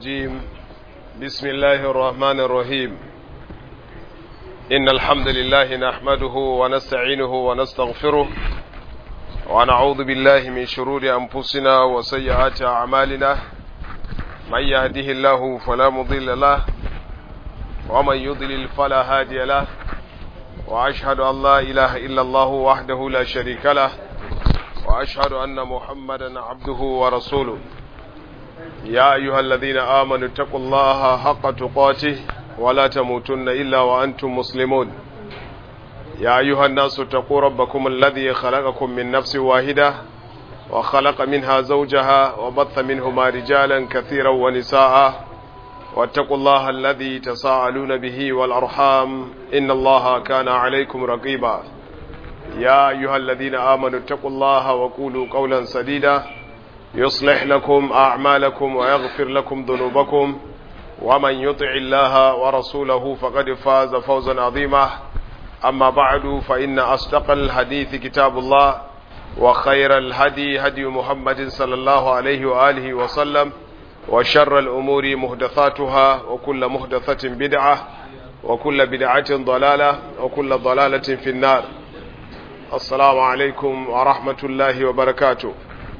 الرجيم بسم الله الرحمن الرحيم إن الحمد لله نحمده ونستعينه ونستغفره ونعوذ بالله من شرور أنفسنا وسيئات أعمالنا من يهده الله فلا مضل له ومن يضلل فلا هادي له وأشهد أن لا إله إلا الله وحده لا شريك له وأشهد أن محمدا عبده ورسوله يا أيها الذين آمنوا اتقوا الله حق تقاته ولا تموتن إلا وأنتم مسلمون يا أيها الناس اتقوا ربكم الذي خلقكم من نفس واحدة وخلق منها زوجها وبث منهما رجالا كثيرا ونساء واتقوا الله الذي تساءلون به والأرحام إن الله كان عليكم رقيبا يا أيها الذين آمنوا اتقوا الله وقولوا قولا سديدا يصلح لكم أعمالكم ويغفر لكم ذنوبكم ومن يطع الله ورسوله فقد فاز فوزا عظيما أما بعد فإن أصدق الحديث كتاب الله وخير الهدي هدي محمد صلى الله عليه وآله وسلم وشر الأمور مهدثاتها وكل مهدثة بدعة وكل بدعة ضلالة وكل ضلالة في النار السلام عليكم ورحمة الله وبركاته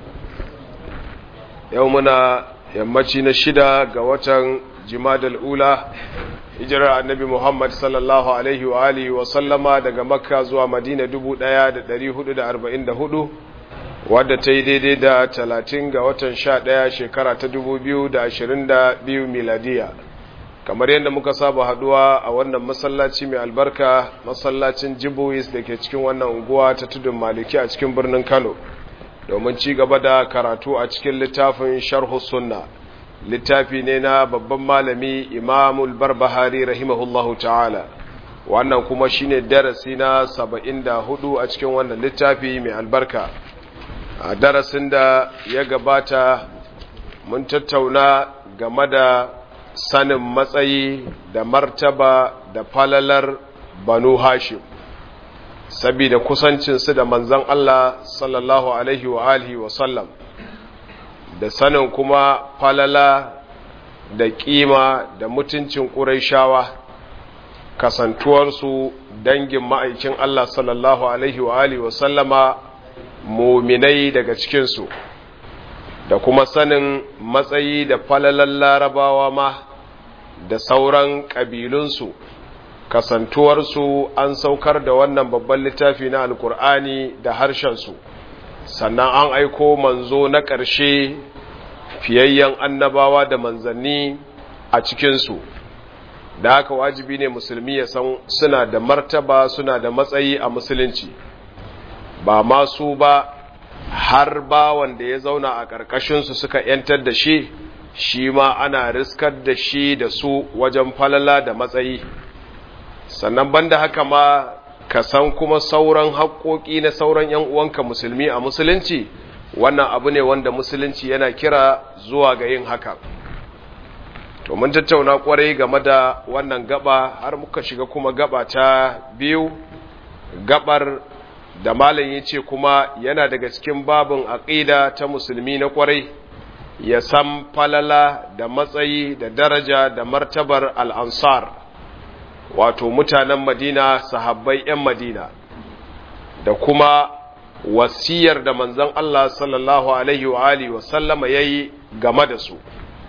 يومنا yammaci na shida ga watan jimadal ula hijirar annabi muhammad sallallahu alaihi wa alihi wa sallama daga makka zuwa madina 1444 wadda ta yi daidai da talatin ga watan sha ɗaya shekara ta 2022 miladiya kamar yadda muka saba haduwa a wannan masallaci mai albarka masallacin jibois da ke cikin wannan unguwa ta tudun maliki a cikin birnin kano domin ci gaba da karatu a cikin littafin sharhu sunna littafi ne na babban malami imamul barbahari rahimahullahu ta'ala wannan kuma shine darasi na saba'in da hudu a cikin wannan littafi mai albarka a darasin da ya gabata mun tattauna game da sanin matsayi da martaba da falalar banu hashim saboda kusancinsu da manzan Allah sallallahu alaihi wa alihi wa sallam da sanin kuma falala da kima da mutuncin ƙuraishawa kasantuwarsu dangin ma'aikin Allah sallallahu alaihi wa alihi wa sallama muminai daga cikinsu da kuma sanin matsayi da falalan larabawa ma da sauran ƙabilunsu kasantuwarsu an saukar da wannan babban littafi na alkur'ani da harshensu sannan an aiko manzo na ƙarshe fiyayyen annabawa da manzanni a cikinsu da haka wajibi ne musulmi ya san suna da martaba suna da matsayi a musulunci ba masu ba har ba wanda ya zauna a ƙarƙashinsu suka ‘yantar da shi shi ma ana riskar da shi da su wajen falala da matsayi sannan banda haka ma ka san kuma sauran haƙoƙi na sauran ‘yan uwanka musulmi a musulunci wannan abu ne wanda musulunci yana kira zuwa ga yin haka to mun tattauna ƙwarai game da wannan gaba har muka shiga kuma gaba ta biyu gabar da malam ya ce kuma yana daga cikin babin aƙida ta musulmi na ƙwarai ya san falala da matsayi da daraja da martabar al'ansar wato mutanen madina sahabbai 'yan madina da kuma wasiyar da manzon Allah sallallahu alaihi wa alihi wa sallama yayi game da su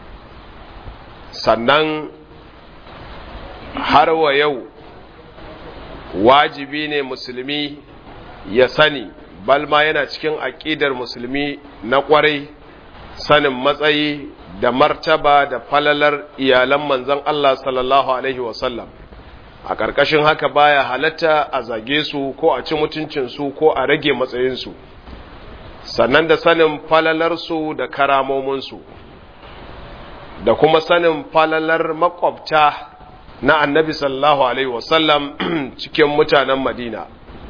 sannan har wa yau wajibi ne musulmi ya sani balma yana cikin aƙidar musulmi na ƙwarai sanin matsayi da martaba da falalar iyalan manzon Allah sallallahu alaihi wa sallam a ƙarƙashin haka baya halatta a zage su ko a ci mutuncinsu ko a rage matsayinsu sannan da sanin falalarsu da karamominsu da kuma sanin falalar makwabta na annabi sallallahu alaihi wasallam cikin mutanen madina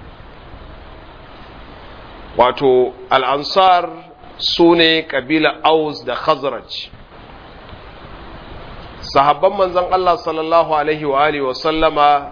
wato al'ansar su ne ƙabila aus da khazraj sahabban manzon Allah sallallahu alaihi wa alihi wasallama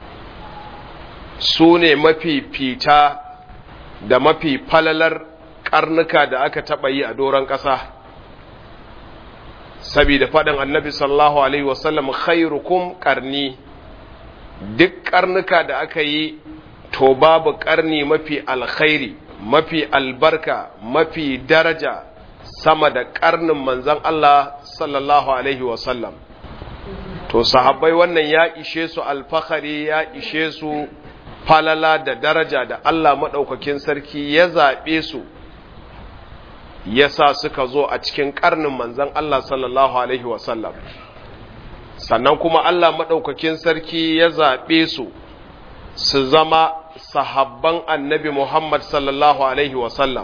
su ne mafi fita da mafi falalar karnuka da aka taɓa yi a doron ƙasa saboda faɗin annabi sallallahu alaihi wasallam khairukum karni duk karnuka da aka yi to babu karni mafi alkhairi mafi albarka mafi daraja sama da karnin manzon Allah sallallahu alaihi wasallam to sahabbai wannan ya ishe su alfahari ya ishe su falala da daraja da Allah maɗaukakin sarki ya zaɓe su ya sa suka zo a cikin ƙarnin manzan Allah sallallahu Alaihi wasallam sannan kuma Allah maɗaukakin sarki ya zaɓe su su zama sahabban annabi Muhammad sallallahu Alaihi wasallam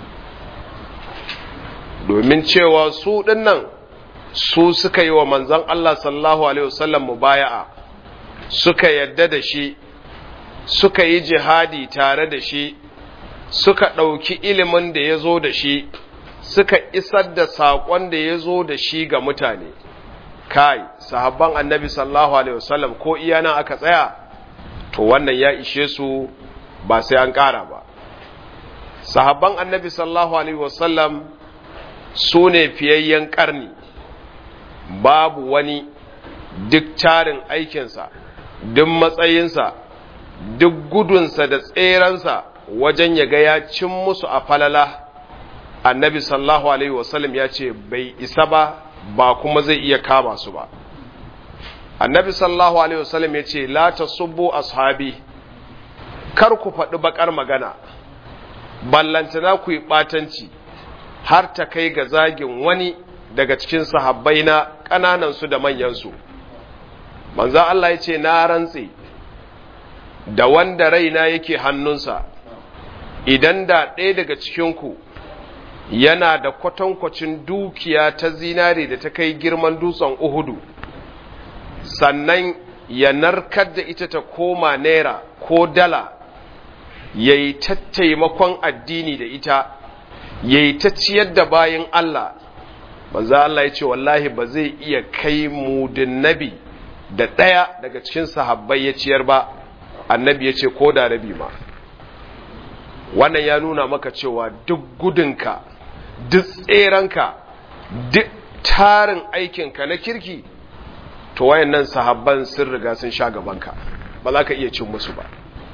domin cewa su ɗinnan su suka yi wa manzan Allah sallallahu Alaihi wasallam mubaya'a suka yadda da shi suka yi jihadi tare da shi suka ɗauki ilimin da ya zo da shi suka isar da saƙon da ya zo da shi ga mutane kai sahabban annabi sallallahu alaihi wasallam ko iya nan aka tsaya to wannan ya ishe su ba sai an ƙara ba sahabban annabi sallallahu alaihi wasallam su ne fiyayyen ƙarni babu wani duk tarin aikinsa duk matsayinsa duk gudunsa da tseransa wajen ya ga ya cin musu a falala annabi sallallahu alaihi wasallam ya ce bai isa ba ba kuma zai iya kama su ba annabi sallallahu alaihi wasallam ya ce la tasubbu ashabi kar ku faɗi bakar magana ballantana ku yi ɓatanci har ta kai ga zagin wani daga cikin sahabbai na ƙananansu da manyansu manzan Allah ya ce na rantse da wanda raina yake hannunsa idan da ɗaya daga cikinku yana da kwatankwacin dukiya ta zinare da ta kai girman dutsen uhudu sannan ya narkar da ita ta koma naira ko dala ya yi ta taimakon addini da ita ya yi ta ciyar da bayan Allah manzo Allah ya ce wallahi ba zai iya kai mudin nabi da ɗaya daga cikin sahabbai ya ciyar ba annabi ya ce ko da rabi ma wannan ya nuna maka cewa duk gudunka duk tseranka duk tarin aikinka na kirki to wayannan sahabban sun riga sun sha gabanka ba za ka iya cin musu ba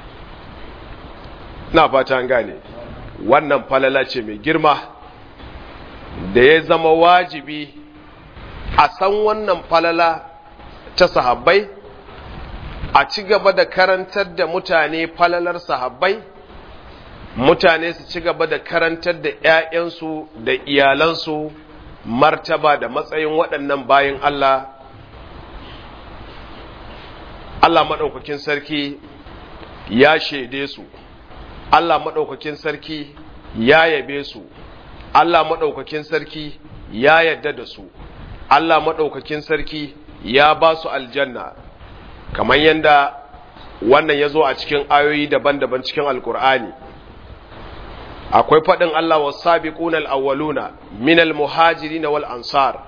na fata an gane wannan falala ce mai girma da ya zama wajibi a san wannan falala ta sahabbai a ci gaba da karantar da mutane falalar sahabbai mutane su ci gaba da karantar da 'ya'yansu da iyalansu martaba da matsayin waɗannan bayan Allah Allah maɗaukakin sarki ya shaide su Allah maɗaukakin sarki ya yabe su Allah maɗaukakin sarki ya yadda da su Allah maɗaukakin sarki ya ba su aljanna kamar yadda wannan ya zo a cikin ayoyi daban-daban cikin alkur'ani akwai faɗin Allah wa sabiquna al-awwaluna min al-muhajirin wal ansar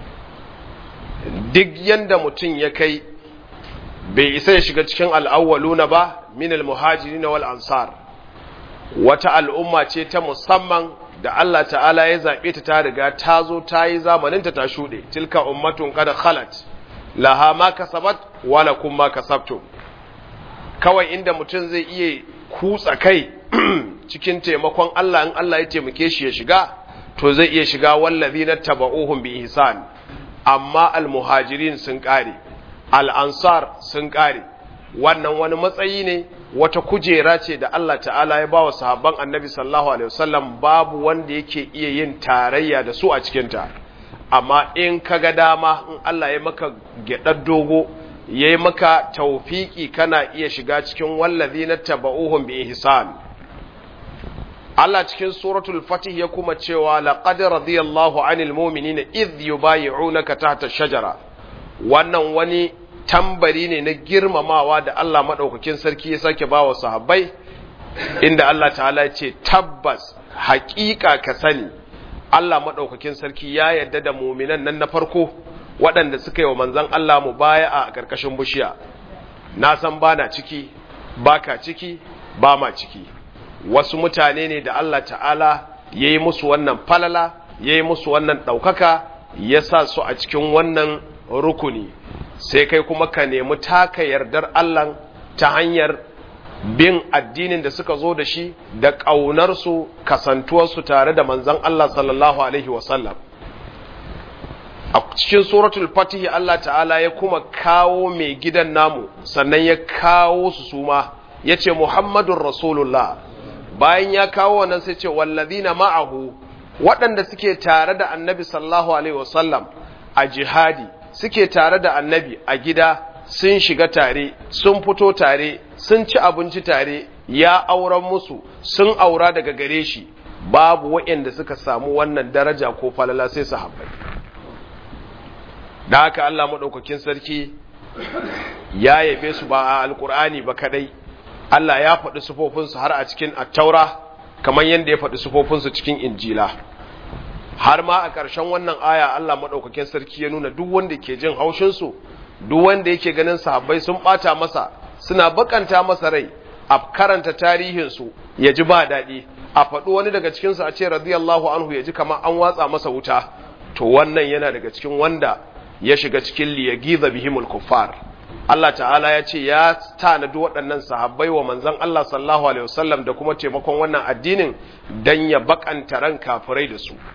duk yanda mutum ya kai bai isa ya shiga cikin al-awwaluna ba min al-muhajirin wal ansar wata al'umma ce ta musamman da Allah ta'ala ya zaɓe ta ta riga ta zo ta yi zamaninta ta shuɗe tilka ummatun kada khalat laha ma kasabat wala kun ma kasabtum kawai inda mutum zai iya kutsa kai cikin taimakon Allah in Allah ya taimake shi ya shiga to zai iya shiga wallazina taba'uhum bi ihsan amma almuhajirin sun kare al-ansar sun kare wannan wani matsayi ne wata kujera ce da Allah ta'ala ya bawa sahabban annabi sallallahu alaihi wasallam babu wanda yake iya yin tarayya da su a cikinta amma in ka ga dama in Allah ya maka gyaɗar dogo ya yi maka taufiki kana iya shiga cikin wallazi na taba'uhun bi ihsan Allah cikin suratul fatih ya kuma cewa laqad radiyallahu anil mu'minina idh yubayyi'unaka tahta shajara wannan wani tambari ne na girmamawa da Allah madaukakin sarki ya sake bawa sahabbai inda Allah ta'ala ya ce tabbas haƙiƙa ka sani Allah maɗaukakin sarki ya yarda da muminan nan na farko waɗanda suka yi wa manzan Allah mu baya a ƙarƙashin bishiya na san ba na ciki ba ka ciki ba ma ciki wasu mutane ne da Allah ta'ala ya yi musu wannan falala ya yi musu wannan ɗaukaka ya sa su a cikin wannan rukuni sai kai kuma ka nemi taka yardar Allah ta hanyar bin addinin da suka zo da shi da ƙaunarsu kasantuwarsu tare da manzan Allah sallallahu Alaihi wasallam. A cikin suratul fatihi Allah ta'ala ya kuma kawo mai gidan namu sannan ya kawo su suma ya ce Muhammadun Rasulullah bayan ya kawo wannan sai ce wallazina ma'ahu waɗanda suke tare da annabi sallallahu Alaihi wasallam a jihadi suke tare da annabi a gida sun shiga tare sun fito tare sun ci abinci tare ya auren musu sun aura daga gare shi babu waɗanda suka samu wannan daraja ko falala sai su haɓai da haka Allah maɗaukakin sarki ya yabe su ba a alkur'ani ba kadai Allah ya faɗi sufofinsu har a cikin attaura kamar yadda ya faɗi sufofinsu cikin injila har ma a ƙarshen wannan aya Allah maɗaukakin sarki ya nuna duk wanda ke jin haushinsu duk wanda yake ganin sahabbai sun ɓata masa suna bakanta masa rai a karanta tarihinsu ya ji ba daɗi a faɗi wani daga cikinsu a ce radiyallahu anhu ya ji kamar an watsa masa wuta to wannan yana daga cikin wanda ya shiga cikin liyagiza bihimul kuffar Allah ta'ala ya ce ya tanadi waɗannan sahabbai wa manzon Allah sallallahu alaihi wasallam da kuma taimakon wannan addinin dan ya bakanta ran kafirai da su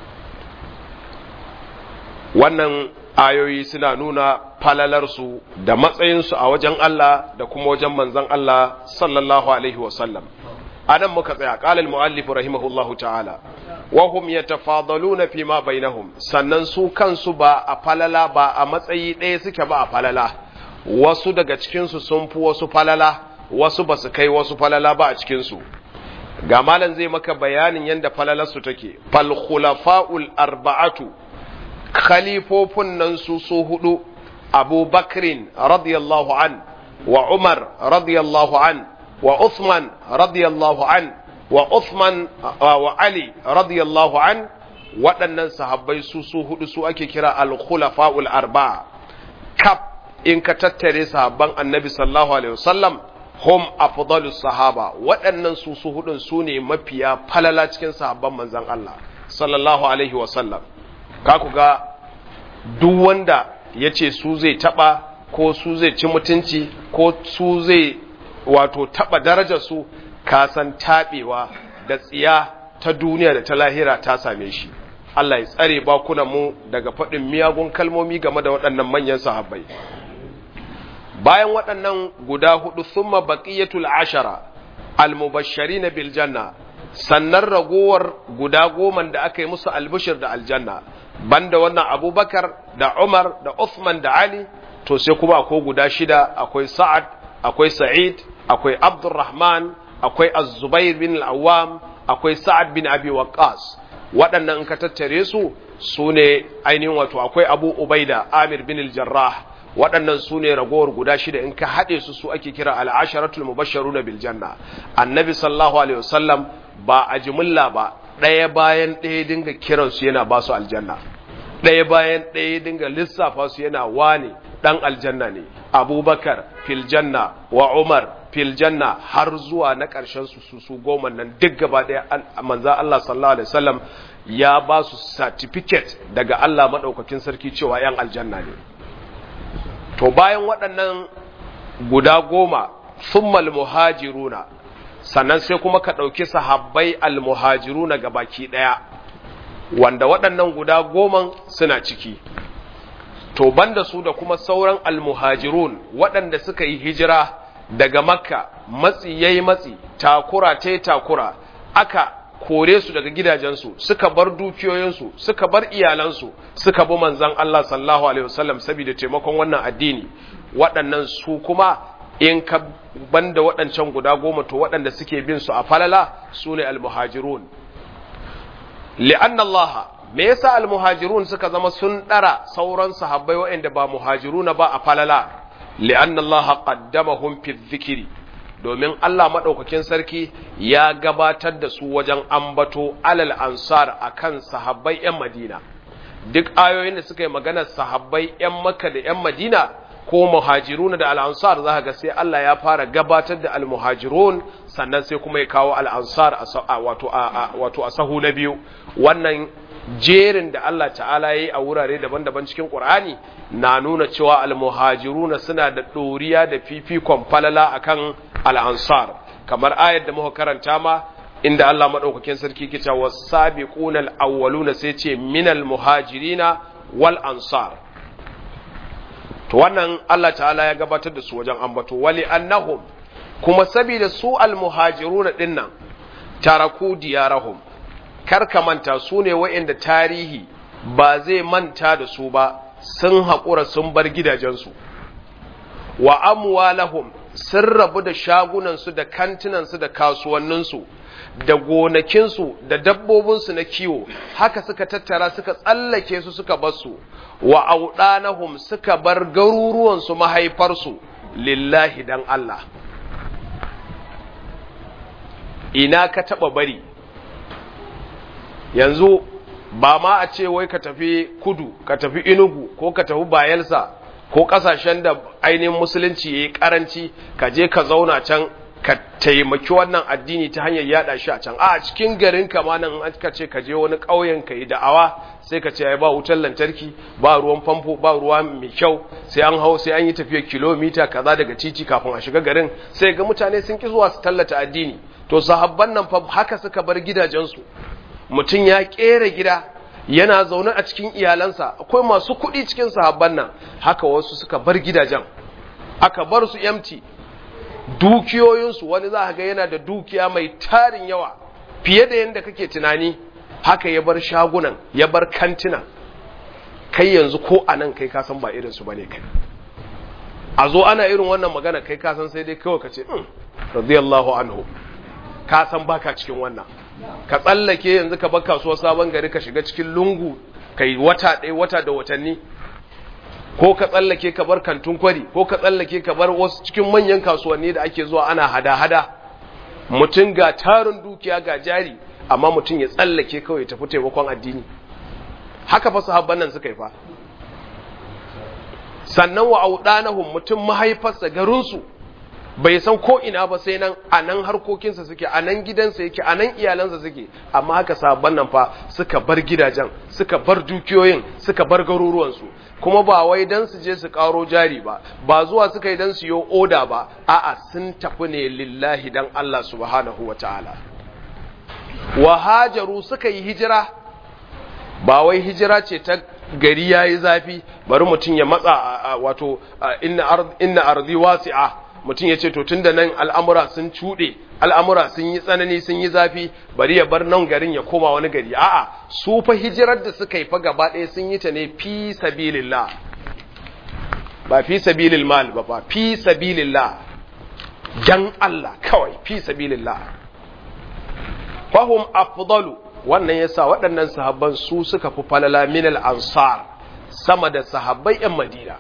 wannan ayoyi suna nuna falalarsu da matsayinsu a wajen Allah da kuma wajen manzon Allah sallallahu alaihi wasallam anan muka tsaya qala al-muallif rahimahullahu ta'ala wa hum yatafadaluna fi ma bainahum sannan su kansu ba a falala ba a matsayi ɗaya suke ba a falala wasu daga cikin su sun fi wasu falala wasu ba su kai wasu falala ba a cikin su ga malam zai maka bayanin yanda falalarsu take fal khulafa'ul arba'atu khalifofin nan su su hudu abu bakrin radiyallahu an wa umar radiyallahu an wa uthman radiyallahu an wa uthman wa ali radiyallahu an waɗannan sahabbai su su hudu su ake kira al-khulafa'ul arba'a kaf in ka tattare sahabban annabi sallallahu alaihi wasallam hum afdalus sahaba waɗannan su su hudun su ne mafiya falala cikin sahabban manzon Allah sallallahu alaihi wasallam ka ku ga duk wanda ya ce su zai taba ko su zai ci mutunci ko su zai wato taba darajar su kasan taɓewa da tsiya ta duniya da ta lahira ta same shi Allah ya tsare bakunan mu daga faɗin miyagun kalmomi game da waɗannan manyan sahabbai bayan waɗannan guda hudu summa baqiyatul ashara al-mubashshirin bil janna sannan ragowar guda goman da aka yi musu albishir da aljanna banda wannan abubakar da umar da uthman da ali to sai kuma akwai guda shida akwai sa'ad akwai sa'id akwai abdurrahman akwai az-zubair bin al-awwam akwai sa'ad bin abi waqqas waɗannan in ka tattare su su ne ainihin wato akwai abu ubaida amir bin al-jarrah waɗannan su ne ragowar guda shida in ka haɗe su su ake kira al'asharatul mubasharu na biljanna annabi sallallahu alaihi wasallam ba a jimilla ba ɗaya bayan ɗaya dinga kiransu yana ba su aljanna ɗaya bayan ɗaya dinga lissafa su yana wane ɗan aljanna ne abubakar filjanna wa umar filjanna har zuwa na ƙarshen su su su goma nan duk gaba ɗaya manzan Allah sallallahu alaihi wasallam ya ba su certificate daga Allah maɗaukakin sarki cewa 'yan aljanna ne to bayan waɗannan guda goma summal muhajiruna sannan sai kuma ka ɗauki sahabbai almuhajiruna ga baki ɗaya wanda waɗannan guda goman suna ciki to banda su da kuma sauran almuhajirun waɗanda suka yi hijira daga makka matsi yayi matsi takura ta takura aka kore su daga gidajensu suka bar dukiyoyinsu suka bar iyalansu suka bi manzon Allah sallallahu alaihi wasallam saboda taimakon wannan addini waɗannan su kuma in ka banda waɗancan guda goma to waɗanda suke bin su a falala su ne almuhajirun li'anna Allah me yasa almuhajirun suka zama sun ɗara sauran sahabbai waɗanda ba muhajiruna ba a falala li'anna Allah qaddamahum fi dhikri domin Allah maɗaukakin sarki ya gabatar da su wajen ambato alal ansar a kan sahabbai 'yan Madina. Duk ayoyin da suka yi maganar sahabbai 'yan Makka da 'yan Madina ko muhajiruna da al'ansar za ga sai Allah ya fara gabatar da al-muhajirun sannan sai kuma ya kawo al'ansar wato a sahu na biyu. Wannan jerin da Allah ta'ala ya yi a wurare daban-daban cikin ƙur'ani na nuna cewa almuhajiruna suna da ɗoriya da fifikon falala akan al'ansar kamar ayar da muka karanta ma inda Allah maɗaukakin sarki ke cewa sabiquna al-awwaluna sai ce minal muhajirina wal ansar to wannan Allah ta'ala ya gabatar da su wajen ambato wali annahum kuma saboda su al-muhajiruna dinnan taraku diyarahum kar ka manta su ne wa'inda tarihi ba zai manta da su ba sun haƙura sun bar gidajensu wa amwalahum sun rabu da shagunansu da kantinansu da kasuwanninsu da gonakinsu da dabbobinsu na kiwo haka suka tattara suka tsallake su suka basu wa auɗanahum suka bar garuruwansu mahaifarsu lillahi dan Allah ina ka taɓa bari yanzu ba ma a ce wai ka tafi kudu ka tafi inugu ko ka tafi bayelsa ko kasashen da ainihin musulunci ya yi karanci ka je ka zauna can ka taimaki wannan addini ta hanyar yada shi a can a cikin garin kama nan an ka ce ka je wani ƙauyen ka yi da'awa sai ka ce ai ba wutar lantarki ba ruwan famfo ba ruwa mai kyau sai an hau sai an yi tafiyar kilomita kaza daga titi kafin a shiga garin sai ga mutane sun ki zuwa su tallata addini to sahabban nan fa haka suka bar gidajensu mutum ya kera gida yana zaune a cikin iyalansa akwai masu kuɗi cikin sahabban nan haka wasu suka bar gidajen aka bar su yamti dukiyoyinsu wani za ga yana da dukiya mai tarin yawa fiye da yadda kake tunani haka ya bar shagunan ya bar kantinan kai yanzu ko a nan kai kasan ba irinsu ba ne kai a zo ana irin wannan magana kai kasan sai dai kawai ka ce radiyallahu anhu kasan baka cikin wannan ka tsallake yanzu ka bar kasuwar sabon gari ka shiga cikin lungu kai wata ɗaya wata da watanni ko ka tsallake ka bar kantun kwari ko ka tsallake ka bar wasu cikin manyan kasuwanni da ake zuwa ana hada-hada mutum ga tarin dukiya ga jari amma mutum ya tsallake kawai tafi taimakon addini haka fa sahabban nan suka yi fa sannan wa audanahum mutum mahaifarsa garinsu bai san ko ina ba sai nan a nan harkokinsa suke a nan gidansa yake a nan iyalansa suke amma haka sabon nan fa suka bar gidajen suka bar dukiyoyin suka bar garuruwansu kuma ba wai dan su je su karo jari ba ba zuwa suka yi dan su yi oda ba a'a sun tafi ne lillahi dan Allah subhanahu wataala wa hajaru suka yi hijira ba wai hijira ce ta gari yayi zafi bari mutum ya matsa wato inna ardi wasi'a mutum ya ce to tun da nan al'amura sun cuɗe al'amura sun yi tsanani sun yi zafi bari ya bar nan garin ya koma wani gari a'a su fa hijirar da suka yi fa gaba ɗaya sun yi ta ne fi sabilillah ba fi sabilil mal ba ba fi sabilillah dan Allah kawai fi sabilillah fahum afdalu wannan yasa waɗannan sahabban su suka fi falala min al ansar sama da sahabbai yan madina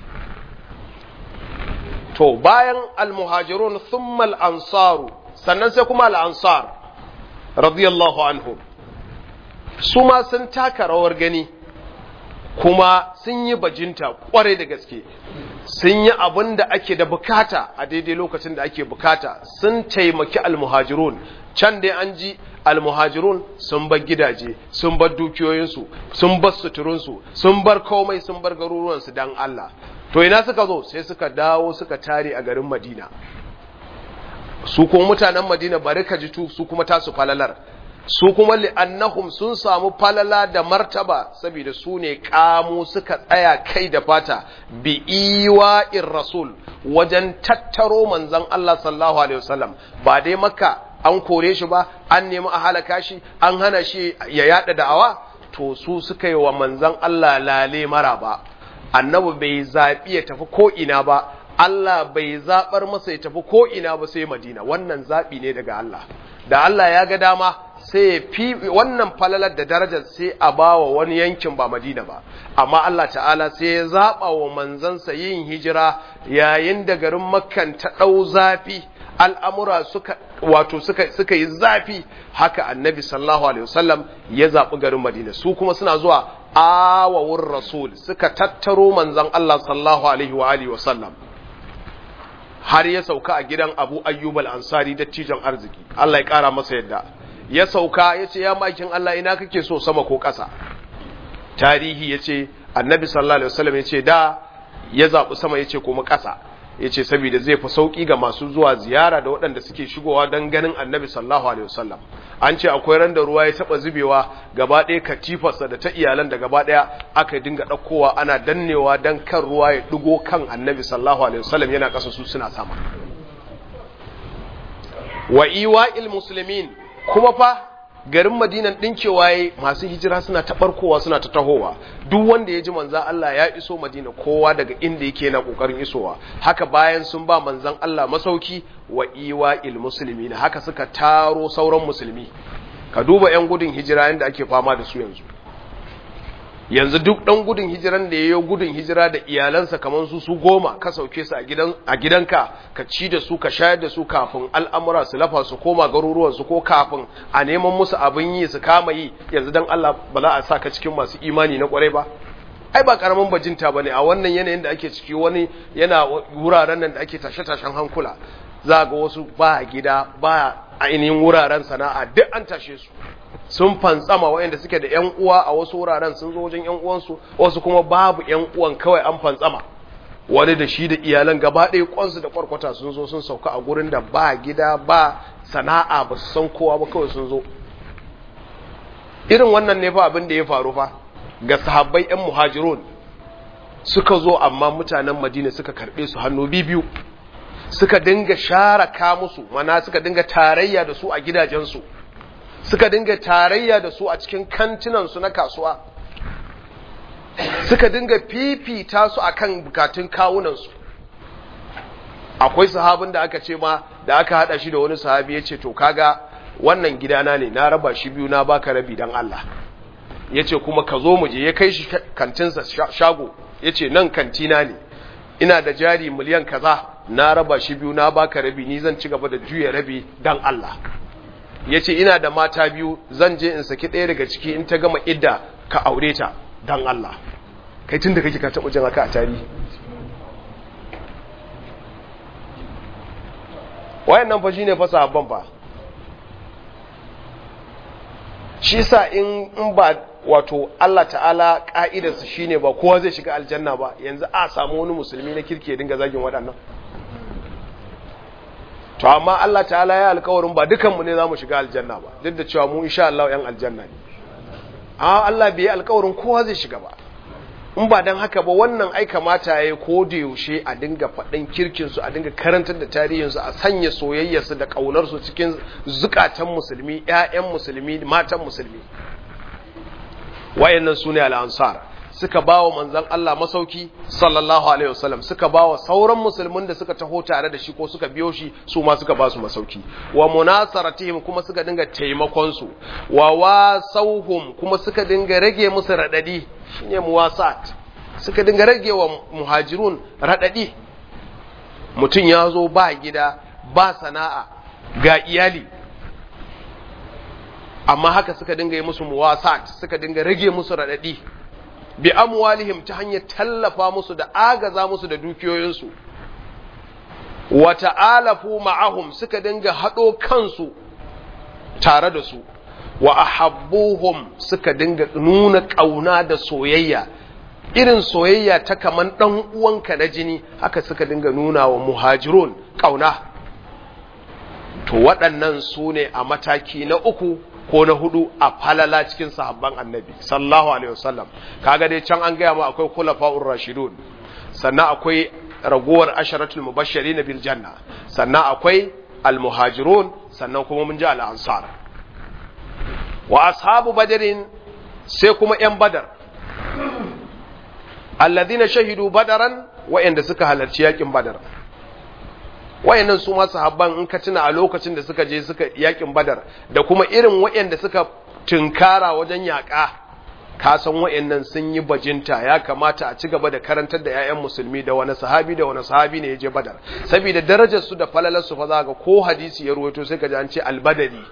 to bayan almuhajirun thumma al-ansaru sannan sai kuma al-ansar radiyallahu anhum su ma sun taka rawar gani kuma sun yi bajinta kwarai da gaske sun yi abin da ake da bukata a daidai lokacin da ake bukata sun taimaki almuhajirun can dai an ji almuhajirun sun bar gidaje sun bar dukiyoyinsu sun bar suturunsu sun bar komai sun bar garuruwansu don Allah to ina suka zo sai suka dawo suka tare a garin madina su kuma mutanen madina bari ka ji tu su kuma tasu falalar su kuma li'annahum sun samu falala da martaba saboda su ne kamu suka tsaya kai da fata bi iwa'ir rasul wajen tattaro manzon Allah sallallahu alaihi wasallam ba dai makka an kore shi ba an nemi a halaka shi an hana shi ya yada da'awa to su suka yi wa manzon Allah lale mara ba annabi bai zaɓi ya tafi ko ina ba Allah bai zaɓar masa ya tafi ko ina ba sai Madina wannan zaɓi ne daga Allah da Allah ya ga dama sai ya fi wannan falalar da darajar sai a bawa wani yankin ba Madina ba amma Allah ta'ala sai ya zaɓa wa manzansa yin hijira yayin da garin Makkan ta ɗau zafi al'amura suka wato suka suka yi zafi haka annabi sallallahu alaihi wasallam ya zaɓi garin Madina su kuma suna zuwa awawun rasul suka tattaro manzan Allah sallallahu alaihi wa alihi wasallam har ya sauka a gidan Abu Ayyub al-Ansari dattijan arziki Allah ya kara masa yadda ya sauka ya ce ya makin Allah ina kake so sama ko ƙasa tarihi ya ce annabi sallallahu alaihi wasallam ya ce da ya zaɓi sama ya ce kuma ƙasa ya ce saboda zai fi sauƙi ga masu zuwa ziyara da waɗanda suke shigowa don ganin annabi sallallahu alaihi wasallam an ce akwai ran da ruwa ya taɓa zubewa gaba ɗaya katifarsa da ta iyalan da gaba ɗaya aka dinga ɗaukowa ana dannewa don kan ruwa ya ɗigo kan annabi sallallahu alaihi wasallam yana ƙasa su suna sama wa iwa'il muslimin kuma fa garin madinan ɗinkewa ya masu hijira suna ta ɓarkowa suna ta tahowa duk wanda ya ji manzan Allah ya iso madina kowa daga inda yake na ƙoƙarin isowa haka bayan sun ba manzan Allah masauki wa iwa il musulmi haka suka taro sauran musulmi ka duba 'yan gudun hijira yadda ake fama da su yanzu yanzu duk ɗan gudun hijiran da ya yi gudun hijira da iyalansa kamar su su goma ka sauke su a gidanka ka ci da su ka shayar da su kafin al'amura su lafa su koma garuruwansu ko kafin a neman musu abin yi su kama yi yanzu don Allah ba za a sa ka cikin masu imani na kwarai ba ai ba karamin bajinta ba ne a wannan yanayin da ake ciki wani yana wuraren nan da ake tashe-tashen hankula za ga wasu ba gida ba ainihin wuraren sana'a duk an tashe su sun fantsama waɗanda suke da ‘yan uwa a wasu wuraren sun zo wajen ‘yan uwansu wasu kuma babu ‘yan uwan kawai an fantsama wani da shi da iyalan gaba ɗaya kwansu da kwarkwata sun zo sun sauka a gurin da ba gida ba sana'a ba su san kowa ba kawai sun zo irin wannan ne fa abin da ya faru fa ga sahabbai ‘yan muhajirun suka zo amma mutanen madina suka karɓe su hannu biyu suka dinga sharaka musu mana suka dinga tarayya da su a gidajensu suka dinga tarayya da su a cikin kantinansu na kasuwa suka dinga fifita su akan bukatun kawunansu akwai sahabin da aka ce ma da aka hada shi da wani sahabi ya ce to kaga wannan gidana ne na raba shi biyu na baka rabi don Allah ya ce kuma ka zo mu je ya kai shi kantinsa shago ya ce nan kantina ne ina da jari miliyan kaza na raba shi biyu na baka rabi ni zan ci gaba da juya rabi don Allah ya ce ina da mata biyu zan je in saki ɗaya daga ciki in ta gama idda ka aure ta don Allah kai tun da kake ka taɓa jin haka a tarihi wayan nan fa shi ne fasa abban fa shi sa in ba wato Allah ta'ala ƙa'idarsa shi ne ba kowa zai shiga aljanna ba yanzu a samu wani musulmi na kirki ya dinga zagin waɗannan to amma Allah ta'ala ya alkawarin ba dukanmu ne za mu shiga aljanna ba duk da cewa mu insha Allah yan aljanna ne amma Allah bai alkawarin kowa zai shiga ba in ba dan haka ba wannan ai kamata yayi ko da yaushe a dinga faɗin kirkin su a dinga karantar da tarihin su a sanya soyayyar su da kaunar su cikin zukatan musulmi ƴaƴan musulmi matan musulmi wayannan sune al-ansar suka ba wa manzan Allah masauki sallallahu alaihi wasallam suka ba wa sauran musulmin da suka taho tare da shi ko suka biyo shi su ma suka ba su masauki wa munasaratihim kuma suka dinga taimakon su wa wasauhum kuma suka dinga rage musu radadi shine muwasat suka dinga rage wa muhajirun radadi mutum ya zo ba gida ba sana'a ga iyali amma haka suka dinga yi musu muwasat suka dinga rage musu radadi bi amwalihim ta hanyar tallafa musu da agaza musu da dukiyoyinsu wa ta'alafu ma'ahum suka dinga haɗo kansu tare da su wa ahabbuhum suka dinga nuna ƙauna da soyayya irin soyayya ta kaman ɗan uwanka na jini haka suka dinga nuna wa muhajirun ƙauna to waɗannan su ne a mataki na uku ko na hudu a falala cikin sahabban annabi sallallahu alaihi wasallam kaga dai can an gaya ma akwai khulafa'ur rashidun sannan akwai ragowar asharatul mubashirin bil janna sannan akwai al muhajirun sannan kuma mun ji al ansar wa ashabu badrin sai kuma yan badar alladhina shahidu badaran wa'anda suka halarci yakin badar wayannan su ma sahabban in ka tuna a lokacin da suka je suka yakin badar da kuma irin wayanda suka tunkara wajen yaƙa ka san wayannan sun yi bajinta ya kamata a ci gaba da karantar da 'ya'yan musulmi da wani sahabi da wani sahabi ne ya je badar saboda darajar su da falalar su fa za ga ko hadisi ya ruwaito sai ka ji an ce albadari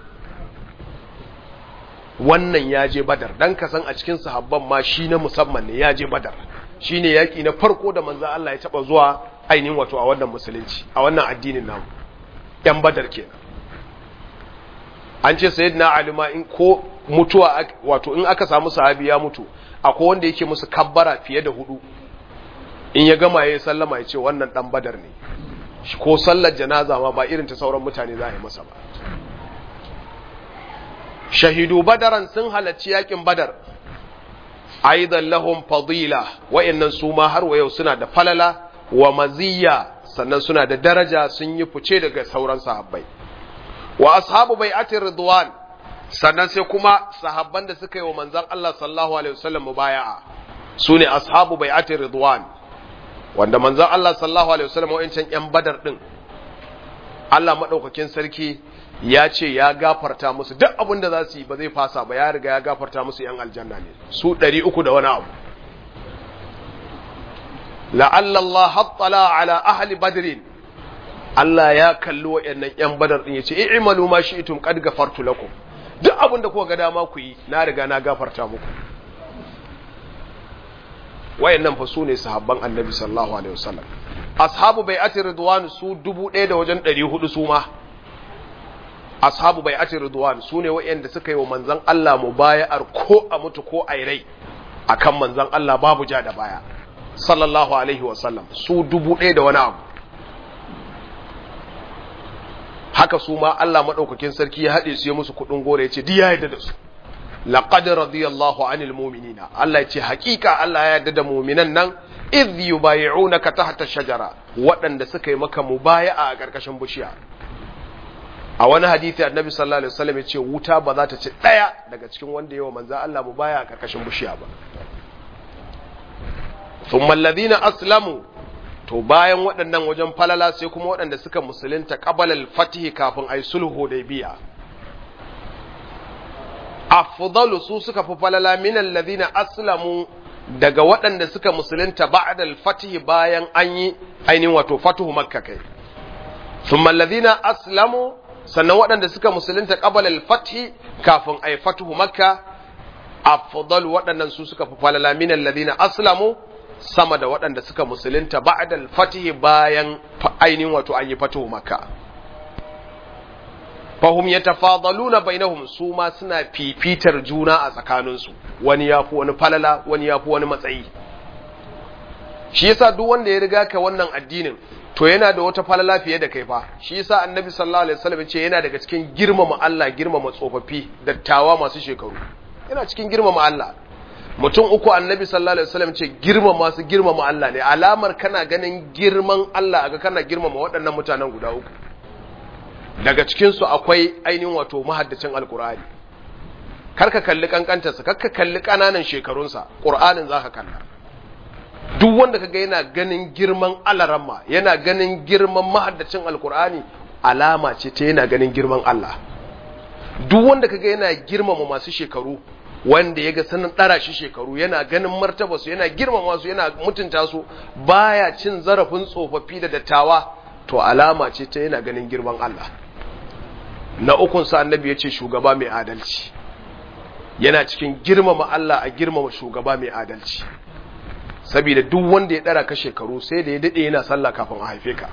wannan ya je badar dan ka san a cikin sahabban ma shi na musamman ne ya je badar shine yaki na farko da manzo Allah ya taba zuwa ainihin wato a wannan musulunci a wannan addinin namu yan badar kenan an ce sayyidina ali ma in ko mutuwa wato in aka samu sahabi ya mutu akwai wanda yake musu kabbara fiye da hudu in ya gama ya sallama ya ce wannan dan badar ne ko sallar janaza ma ba irin ta sauran mutane za a yi masa ba shahidu badaran sun halarci yakin badar aidan lahum fadila wa'annan su ma har wa yau suna da falala wa maziyya sannan suna da daraja sun yi fice daga sauran sahabbai wa ashabu bai'atir ridwan sannan sai kuma sahabban da suka yi wa manzon Allah sallallahu alaihi wasallam mubaya'a sune ashabu bai'atir ridwan wanda manzon Allah sallallahu alaihi wasallam wa'ancan yan badar din Allah madaukakin sarki ya ce ya gafarta musu duk abin da za su yi ba zai fasa ba ya riga ya gafarta musu yan aljanna ne su ɗari uku da wani abu la'alla Allah hattala ala ahli badrin Allah ya kalli wa'annan yan badar din yace i'malu ma shi'tum qad gafartu lakum duk abin da kuka ga dama ku yi na riga na gafarta muku wayannan fa su ne sahabban annabi sallallahu alaihi wasallam ashabu bai'ati ridwan su dubu ɗaya da wajen ɗari hudu su ma ashabu bai'ati ridwan su ne wayanda suka yi wa manzon Allah mubaya'ar ko a mutu ko a rai akan manzon Allah babu ja da baya sallallahu alaihi wasallam su dubu ɗaya da wani abu haka su ma Allah maɗaukakin sarki ya haɗe su ya musu kuɗin gore ya ce diya yadda da su laqad radiyallahu anil mu'minina Allah ya ce hakika Allah ya yarda da mu'minan nan idh yubayi'unaka tahta shajara waɗanda suka yi maka mubaya'a a ƙarƙashin bishiya a wani hadisi annabi sallallahu alaihi wasallam ya ce wuta ba za ta ci ɗaya daga cikin wanda yawa manzo Allah mubaya'a a ƙarƙashin bishiya ba thumma alladhina aslamu to bayan waɗannan wajen falala sai kuma waɗanda suka musulunta ƙabalal fatihi kafin ai sulhu da biya afdalu su suka fi falala min alladhina aslamu daga waɗanda suka musulunta ba'da al-fatihi bayan an yi ainihin wato fatuhu makka kai thumma alladhina aslamu sannan waɗanda suka musulunta qabala al-fathi kafin ai fatuhu makka afdalu waɗannan su suka fi falala min alladhina aslamu sama da waɗanda suka musulunta ba'da al-fatih bayan ainihin wato an yi fatuhu makka fahum yatafadaluna bainahum su ma suna fifitar juna a tsakaninsu wani yafi wani falala wani yafi wani matsayi shi yasa duk wanda ya riga ka wannan addinin to yana da wata falala fiye da kai fa shi yasa annabi sallallahu alaihi wasallam ce yana daga cikin girmama Allah girmama tsofaffi dattawa masu shekaru yana cikin girmama Allah mutum uku annabi sallallahu alaihi wasallam ce girmama su girmama Allah ne alamar kana ganin girman Allah aga kana girmama waɗannan mutanen guda uku daga cikin su akwai ainihin wato mahaddacin alqur'ani karka kalli kankantarsa karka kalli kananan shekarunsa qur'anin zaka kalla duk wanda kaga yana ganin girman alaramma yana ganin girman mahaddacin alqur'ani alama ce ta yana ganin girman Allah duk wanda kaga yana girmama masu shekaru wanda ya ga sanin ɗara shi shekaru yana ganin martaba su yana girmama su yana mutunta su baya cin zarafin tsofaffi da dattawa to alama ce ta yana ganin girman Allah na ukun sa annabi ya ce shugaba mai adalci yana cikin girmama Allah a girmama shugaba mai adalci saboda duk wanda ya ɗara ka shekaru sai da ya daɗe yana sallah kafin a haife ka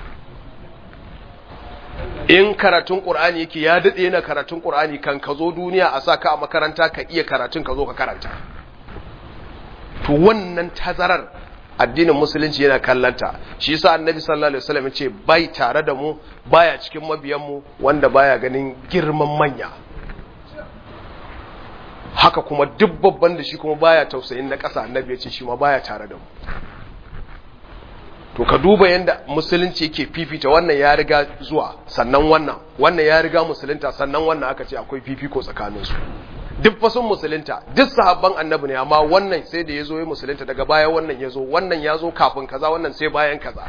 in karatun ƙur'ani yake ya daɗe yana karatun ƙur'ani kan ka zo duniya a sa ka a makaranta ka iya karatun ka zo ka karanta to wannan tazarar addinin musulunci yana kallanta shi yasa annabi sallallahu alaihi wasallam ce bai tare da mu baya cikin mabiyan mu wanda baya ganin girman manya haka kuma duk babban da shi kuma baya tausayin na ƙasa annabi ya ce shi ma baya tare da mu to ka duba yadda musulunci yake fifita wannan ya riga zuwa sannan wannan wannan ya riga musulunta sannan wannan aka ce akwai fifiko tsakaninsu duk fasun musulunta duk sahabban annabi ne amma wannan sai da ya zo ya musulunta daga baya wannan ya zo wannan ya zo kafin kaza wannan sai bayan kaza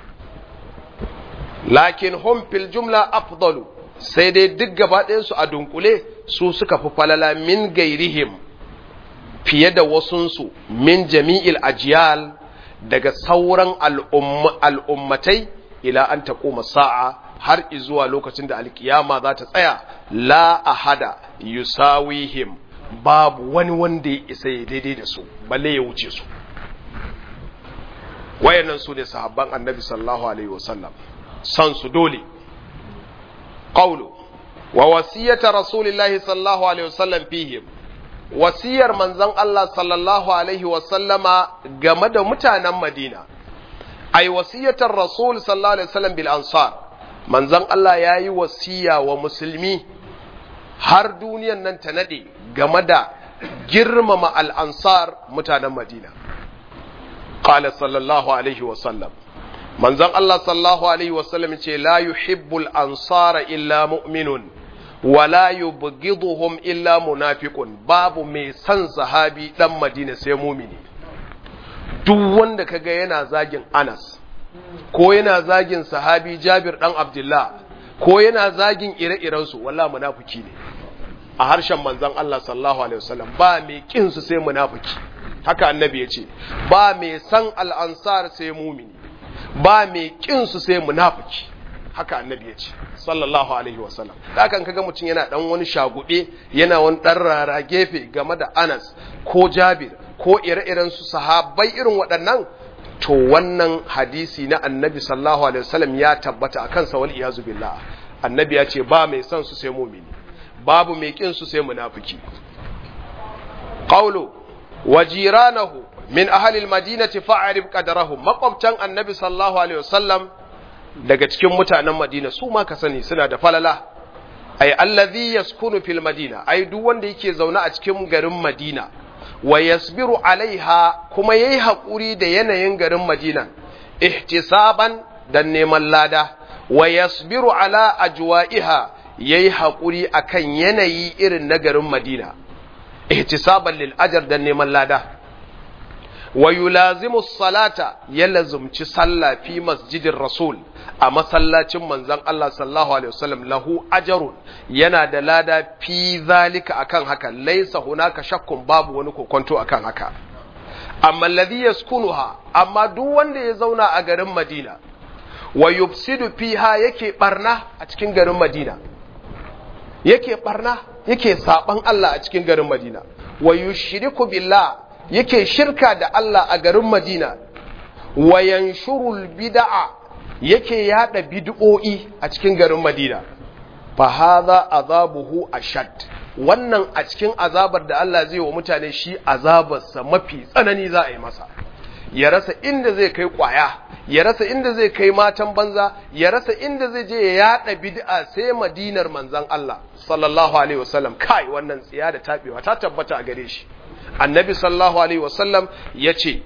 lakin hum fil jumla afdalu sai dai duk gaba ɗayansu a dunkule su suka fi falala min gairihim fiye da wasunsu min jami'il ajiyal daga sauran al'ummatai ila an taƙoma sa'a har izuwa lokacin da alkiyama za ta tsaya la ahada yusawihim babu wani wanda ya isa ya daidai da su balle ya wuce su wayannan su ne sahabban annabi sallallahu alaihi wasallam san su dole qawlu wa wasiyata rasulillahi sallallahu alaihi wasallam fihim wasiyar manzon Allah sallallahu alaihi wasallama game da mutanen Madina ai wasiyatar rasul sallallahu alaihi wasallam bil ansar manzon Allah yayi wasiya wa musulmi har duniyan nan ta nade game da girmama al ansar mutanen Madina qala sallallahu alaihi wasallam manzon Allah sallallahu alaihi wasallam ce la yuhibbul ansara illa mu'minun wala yubghiduhum illa munafiqun babu mai san sahabi dan Madina sai mumini duk wanda kaga yana zagin Anas ko yana zagin sahabi Jabir dan Abdullah ko yana zagin ire-iren su wallahi munafiki ne a harshen manzon Allah sallallahu alaihi wasallam ba mai kin su sai munafiki haka annabi ya ce ba mai san al-ansar sai mumini ba mai kin su sai munafiki haka annabi ya ce sallallahu alaihi wasallam da kan kaga mutum yana dan wani shagube yana wani dan rara gefe game da Anas ko Jabir ko ire-iren su sahabbai irin waɗannan to wannan hadisi na annabi sallallahu alaihi wasallam ya tabbata akan sa wal iyazu billah annabi ya ce ba mai son su sai mumini babu mai kin su sai munafiki qawlu wa jiranahu min ahli al-madinati fa'rif qadarahum maqabtan annabi sallallahu alaihi wasallam daga cikin mutanen Madina su ma ka sani suna da falala ay allazi yaskunu fil madina ai duk wanda yake zaune a cikin garin Madina wa yasbiru alaiha kuma yayi hakuri da yanayin garin Madina ihtisaban dan neman lada wa yasbiru ala ajwa'iha yayi hakuri akan yanayi irin na garin Madina ihtisaban lil ajr dan neman lada wa yulazimu salata ya lazumci sallah fi masjidin rasul a masallacin manzon Allah sallallahu alaihi wasallam lahu ajrun yana da lada fi zalika akan haka laisa hunaka shakkun babu wani kokonto akan haka amma alladhi yaskunuha amma duk wanda ya zauna a garin Madina wa yufsidu fiha yake barna a cikin garin Madina yake barna yake saban Allah a cikin garin Madina wa yushriku billah yake shirka da Allah a garin Madina wa yanshurul bid'a yake yada bid'o'i a cikin garin Madina fa hadha azabuhu ashad wannan a cikin azabar da Allah zai wa mutane shi azabarsa mafi tsanani za a yi masa ya rasa inda zai kai kwaya ya rasa inda zai kai matan banza ya rasa inda zai je ya yada bid'a sai madinar manzon Allah sallallahu alaihi wasallam kai wannan tsiya da tabewa ta tabbata a gare shi annabi sallallahu alaihi wasallam ya ce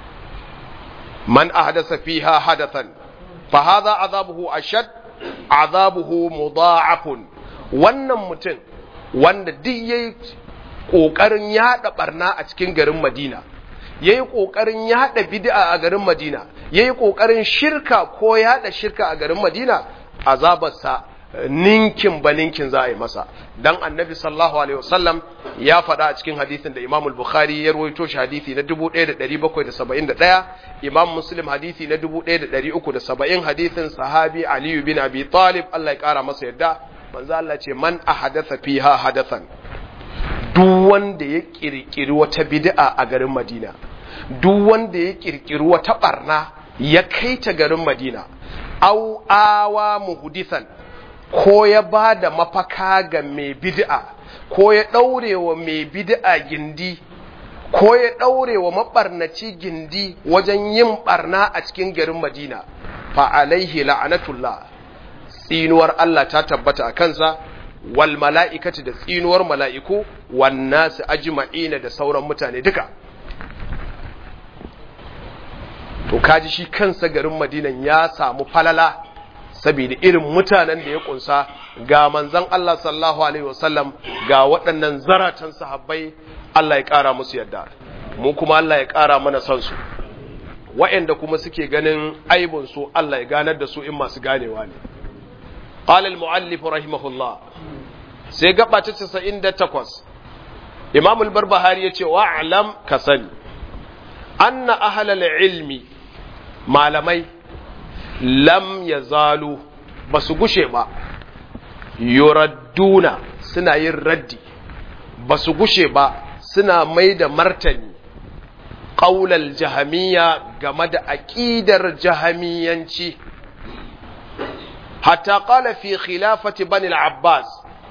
man ahdasa fiha hadathan fa hadha azabuhu ashad azabuhu mudha'afun wannan mutum wanda duk yayi kokarin yada barna a cikin garin Madina yayi kokarin yada bid'a a garin Madina yayi kokarin shirka ko yada shirka a garin Madina azabarsa ninkin ba ninkin za a yi masa dan annabi sallallahu alaihi wasallam ya faɗa a cikin hadisin da Imam al-Bukhari ya rawaito shi hadisi na 1771 Imam Muslim hadisi na 1370 hadisin sahabi Ali bin Abi Talib Allah ya kara masa yadda manzo Allah ce man ahadatha fiha hadathan duk wanda ya kirkiri wata bid'a a garin Madina duk wanda ya kirkiri wata barna ya kai ta garin Madina au awa muhdithan ko ya ba da mafaka ga mai bid'a ko ya ɗaure wa mai bid'a gindi ko ya ɗaure wa maɓarnaci gindi wajen yin ɓarna a cikin garin Madina fa alaihi la'anatullah tsinuwar Allah ta tabbata a kansa wal mala'ikati da tsinuwar mala'iku wan nasu ajma'ina da sauran mutane duka to kaji shi kansa garin Madinan ya samu falala saboda irin mutanen da ya kunsa ga manzan Allah sallallahu alaihi wasallam ga waɗannan zaratan sahabbai Allah ya ƙara musu yadda mu kuma Allah ya ƙara mana son su waɗanda kuma suke ganin aibun su Allah ya ganar da su in masu ganewa ne qala al muallif rahimahullah sai gaba ta 98 Imam al-Barbahari yace wa alam ka sani anna ahlal ilmi malamai lam ya zalu ba su gushe ba yuradduna suna yin raddi ba su gushe ba suna mai da martani ƙaular jahamiya game da aƙidar jahamiyanci hatta ƙala fi khilafati bani al-abbas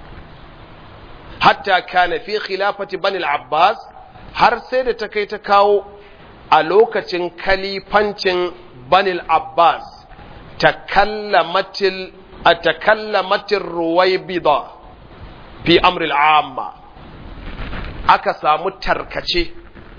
hatta kana fi khilafati bani al-abbas har sai da ta kai ta kawo a lokacin kalifancin bani al-abbas takallamatil atakallamatir ruwaybida fi amri al-amma aka samu tarkace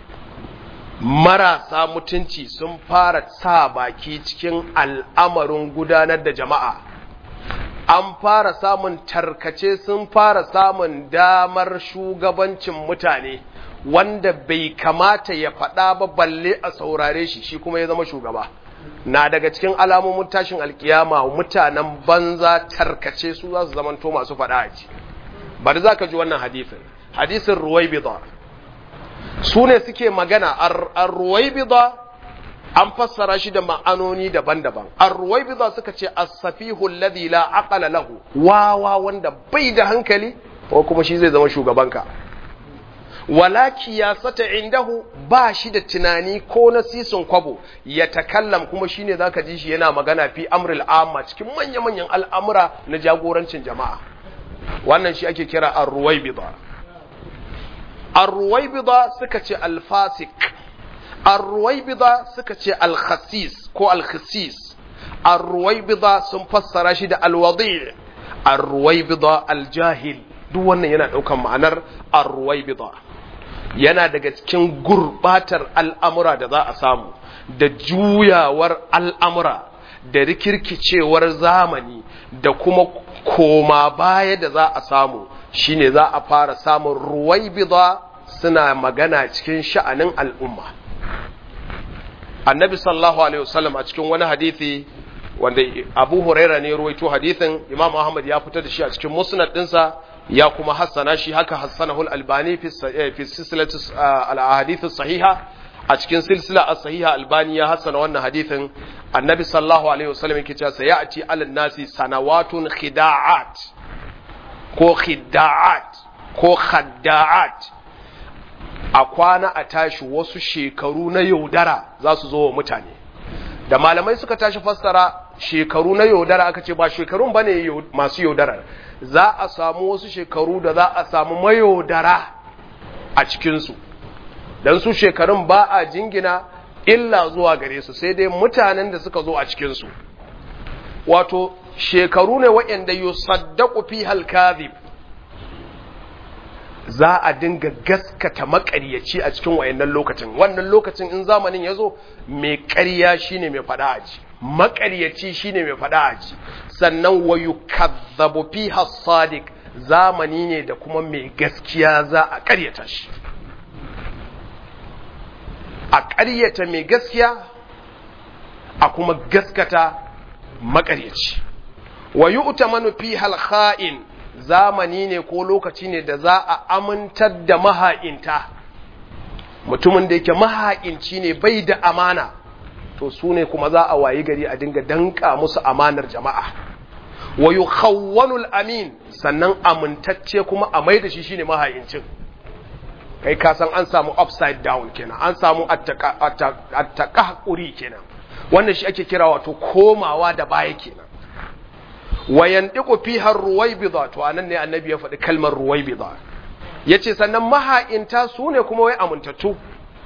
marasa mutunci sun fara sa baki cikin al'amarin gudanar da jama'a an fara samun tarkace sun fara samun damar shugabancin mutane wanda bai kamata ya faɗa ba balle a saurare shi shi kuma ya zama shugaba na daga cikin alamomin tashin alkiyama mutanen banza tarkace su za su zamanto masu faɗa a ji bari za ka ji wannan hadisin hadisin ruwaibida su ne suke magana a ruwaibida an fassara shi da ma'anoni daban-daban ar-ruwaibidha suka ce as-safihu alladhi la aqala lahu wawa wanda bai da hankali ko kuma shi zai zama shugabanka wala kiyasata indahu ba shi da tunani ko nasisin kwabo ya takallam kuma shine zaka ji shi yana magana fi amril amma cikin manya-manyan al'amura na jagorancin jama'a wannan shi ake kira ar-ruwaibidha ar-ruwaibidha suka ce al-fasik Arruwaibida suka ce alkhasis ko alkhasis, arruwaibida sun fassara shi da alwadi, arruwaibida aljahil, duk wannan yana ɗaukan ma'anar arruwaibida. Yana daga cikin gurbatar al'amura da za a samu, da juyawar al'amura, da rikirkicewar zamani, da kuma koma baya da za a samu, shine za a fara samun ruwaibida suna magana cikin sha'anin al'umma. annabi sallallahu alaihi wasallam a cikin wani hadithi wanda abu huraira ne ruwaito hadithin imam ahmad ya fitar da shi a cikin musnad dinsa ya kuma hassana shi haka hassanahu al-albani fi silsilatu al-ahadith sahiha a cikin silsila as-sahiha albani ya hassana wannan hadithin annabi sallallahu alaihi wasallam yake cewa sayati alal nasi sanawatun khida'at ko khida'at ko khadda'at a kwana a tashi wasu shekaru na yaudara za su zo wa mutane da malamai suka tashi fassara shekaru na yaudara aka ce ba shekarun ba ne masu yaudarar za a samu wasu shekaru da za a samu mayaudara a cikinsu don su shekarun ba a jingina illa zuwa gare su sai dai mutanen da suka zo a cikinsu wato shekaru ne waɗanda yusaddaku fi halkazib za a dinga gaskata makaryaci a cikin wayannan lokacin wannan lokacin in zamanin ya zo mai ƙarya shine mai faɗa aji makaryaci shine mai faɗa aji sannan wa yukazzabu fiha sadiq zamani ne da kuma mai gaskiya za a ƙaryata shi a ƙaryata mai gaskiya a kuma gaskata makaryaci wa yu'tamanu fiha al-kha'in zamani ne ko lokaci ne da za a amintar da maha'inta mutumin da yake maha'inci ne bai da amana to su ne kuma za a wayi gari a dinga danka musu amanar jama'a wa yukhawwanul amin sannan amintacce kuma a mai da shi shine maha'incin kai ka san an samu upside down kenan an samu attaqahquri kenan wannan shi ake kira wato komawa da baya kenan wayan ɗiku fi har ruwaibida to anan ne annabi ya faɗi kalmar ruwaibida ya ce sannan maha'inta su ne kuma wai amintattu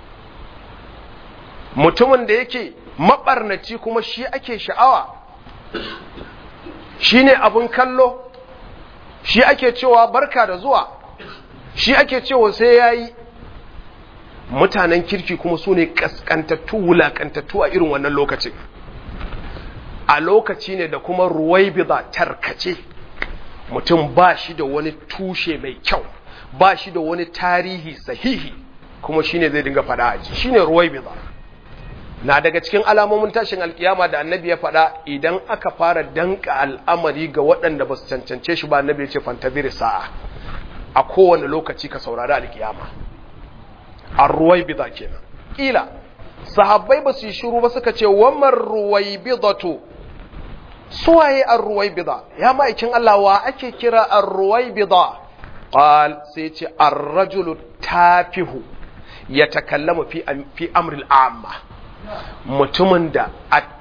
mutumin da yake maɓarnaci kuma shi ake sha'awa shi ne abin kallo shi ake cewa barka da zuwa shi ake cewa sai ya yi mutanen kirki kuma su ne ƙasƙantattu wulaƙantattu a irin wannan lokacin a lokaci ne da kuma ruwaibida tarkace mutum ba shi da wani tushe mai kyau ba shi da wani tarihi sahihi kuma shine zai dinga fada aji shine ruwaibida na daga cikin alamomin tashin alkiyama da annabi ya fada idan aka fara danka al'amari ga waɗanda ba su cancance shi ba annabi ya ce fantabiri sa'a a kowane lokaci ka saurari alkiyama a ruwaibida kenan kila sahabbai ba su yi shiru ba suka ce wamar ruwaibidatu suwaye ar-ruwaibida ya ma'aikin Allah wa ake kira ar-ruwaibida qal sai ce ar-rajulu tafihu yatakallamu fi fi amril amma mutumin da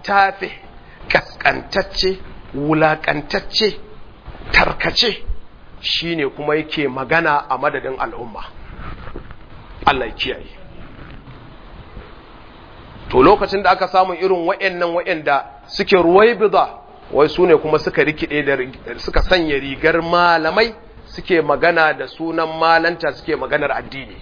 attafih kaskantacce wulakantacce tarkace shine kuma yake magana a madadin al'umma Allah ya kiyaye to lokacin da aka samu irin wayannan wayanda suke ruwaibida wai su ne kuma suka rikide da suka sanya rigar malamai suke magana da sunan malanta suke maganar addini